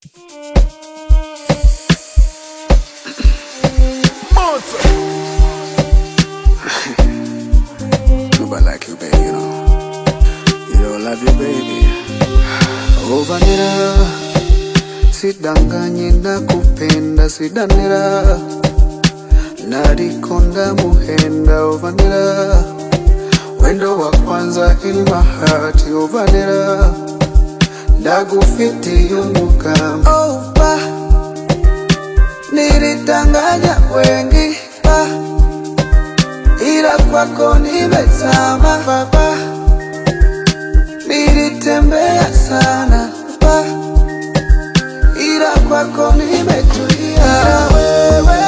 Nobody like you, baby, you know. You don't love you, baby. Ovanira, sidanganye nakupenda, sidanira. Nadikonda muhenda, ovanira. Wendo wa kwanza in my heart, ovanira. Ndagufiti yumukama. Oh, pa. Nilitanganya wengi, pa. ila kwako nimezama baba, nilitembea sana baba, ila kwako nimetulia. Ila wewe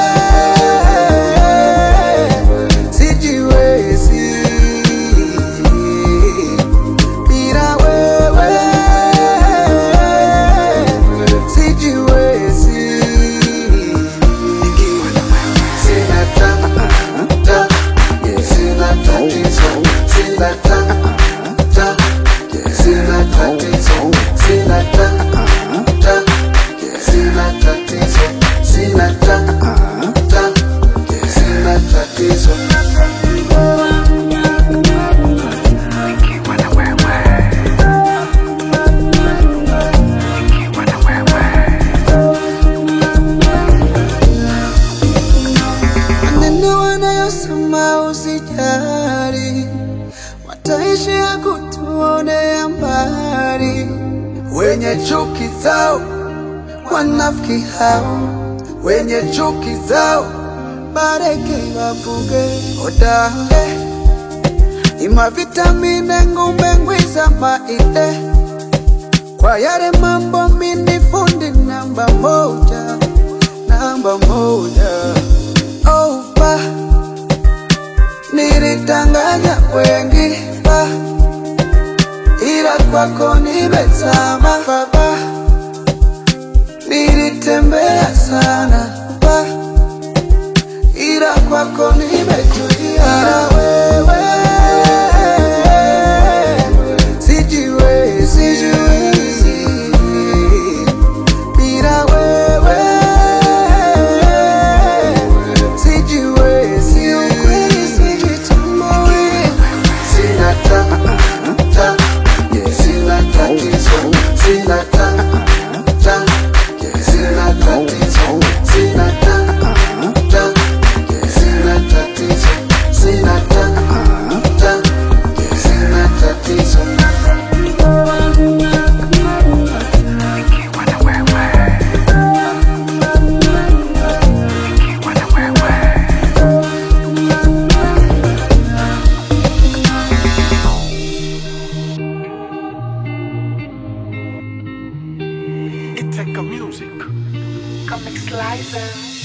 sijiwezi, bila wewe sijiwezi. Sina ta- ta- Sina tatizo, sina ta- ta- sina tatizo, sina ta- ta- sina tatizo, sina ta- ta- sina tatizo. Maneno wanayosema usijali, wataishi ya kutuonea mbali. Wenye chuki zao wanafiki hao, wenye chuki zao bareke wavuge odae ima vitamine ngumbe ngwiza maide kwa yale mambo mini fundi namba moja, namba moja. Oh, pa, nilitanganya wengi pa, ila kwako nimezama baba, nilitembea sana pa, ila kwako nimetulia. Ila wewe sijiwezi, sijiwezi bila wewe sijiwezi, ukweli sijitambui. Sina ta- ta- sina tatizo, sina ta- ta- sina tatizo, sina ta- ta- sina tatizo, sina ta- ta- sina tatizo. It take a music. Comic Slicer.